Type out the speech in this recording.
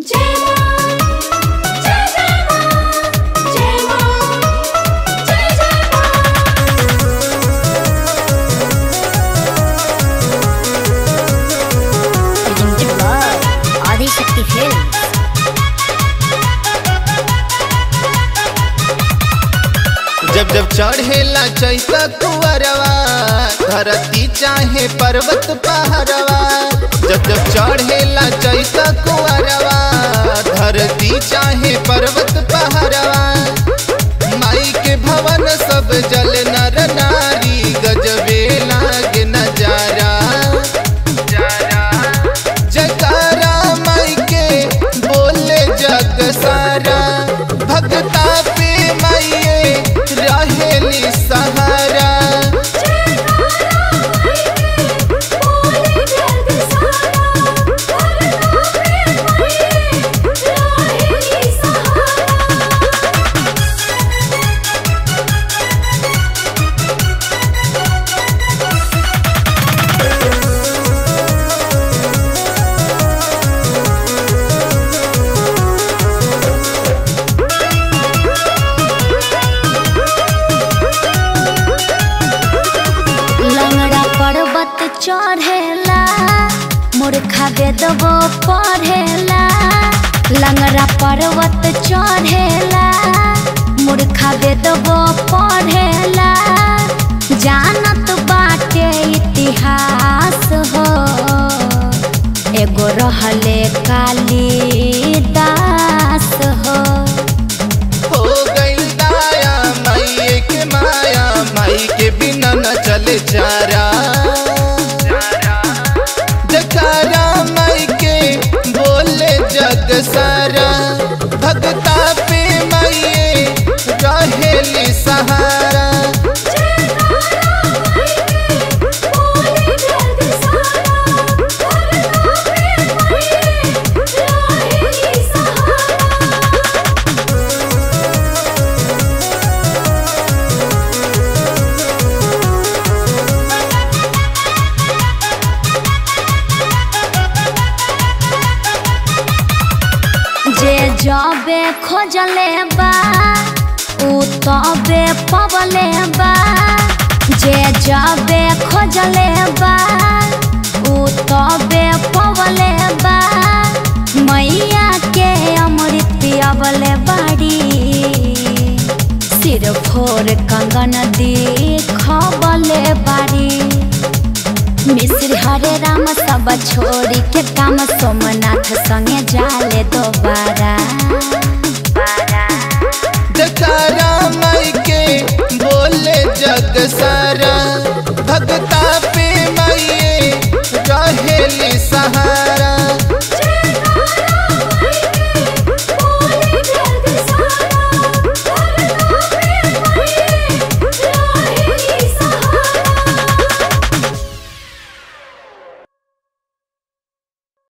जय मां जय जय मां जय मां जय जय मां presented by Adishakti Films. जब जब चढ़ेला चैता कुअरवा धरती चाहे पर्वत पहाड़वा जब जब चढ़ेला चैता कुअरवा धरती चाहे पर्वत पहाड़वा माई के भवन सब जल नर नारी गजबे लागे नजारा जयकारा माई के बोले जग सारा भगता पे माइये रहेली सहारा बोले जग सारा भरता पे माये राहेली सहारा लंगड़ा पर्वत चढ़ेला मूर्खा वेदबो पढ़ेला लंगड़ा पर्वत चढ़ेला मूर्खा वेदबो पढ़ेला जानत बाटे इतिहास हो एगो रहले कालिदास हो हो गइल दाया माई के माया माई के बिना न चले चारा जकारा माई के बोले जग सारा भगता पे माइये रहेली सहारा बोले जग सारा भरता पे माये राहेली सहारा जे जबे खोजले बा उ तबे पवले बा जे जबे खोजले बा उ तबे पवले बा मैया के अमृत पियावले बाड़ी सिर फोर कंगन दिखबले बाड़ी मिश्र हरे राम सब छोड़ी के काम सोमनाथ संगे जाले दोबारा जकारा माई के बोले जग सारा भगता पे माइये रहेली सहारा